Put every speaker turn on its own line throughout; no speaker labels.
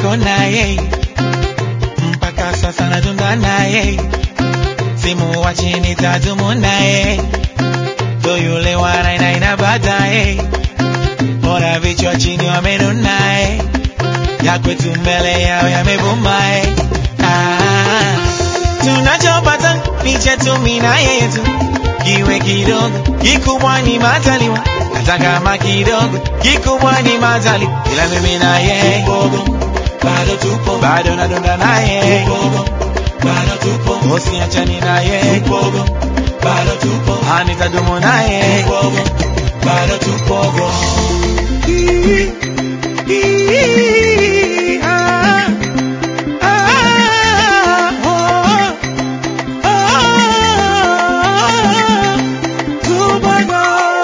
niko naye mpaka sasa natunda naye simuwachi nitadumu naye ndo yule wanainaina baadaye bora vichwa chini wamenunaye ya kwetu mbele yao yamevumae ah, tunachopata ni chetu mina yetu kiwe kidogo kikubwa ni mataliwa hata kama kidogo kikubwa ni matali ila mimi na yeye bado tupo bado nadonda naye bado tupo usiachani naye bado tupo anitadumu naye bado tupo Ah, ah, oh, oh, tupo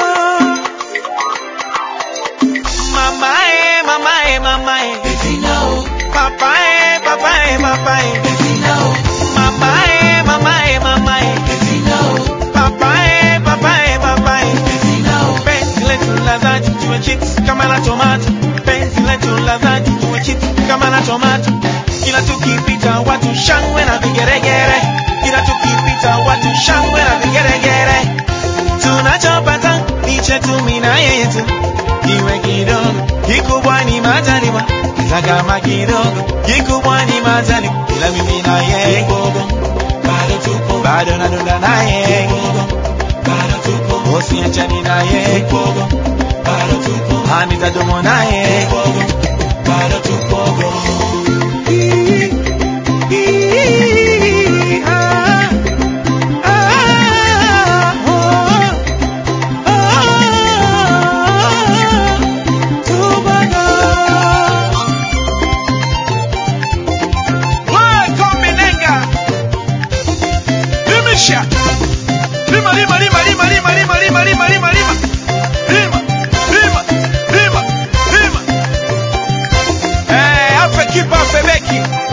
Mamae, mamae, mamae. Papae, papae, papae. Mamae, mamae, mamae. Papae, papae, papae. Penzi letu la dhati tuwe chips kama la tomato. Penzi letu la dhati tuwe chips kama la tomato. Kila tukipita watu shangwe na vigeregere. Kila tukipita watu shangwe na vigeregere. Tunachopata ni chetu mimi na yetu kiwe kidogo kikubwa ni majaliwa hata kama kidogo kikubwa ni majaliwa ila mimi na yeye bado tupo bado nadonda naye bado tupo usiachani naye bado tupo anitadumu naye bado tupo Ah, ah, oh. Lima, lima, lima, lima, lima, lima, lima, lima, lima, lima. Lima, lima, lima, lima. Eh, afe kipa afe beki.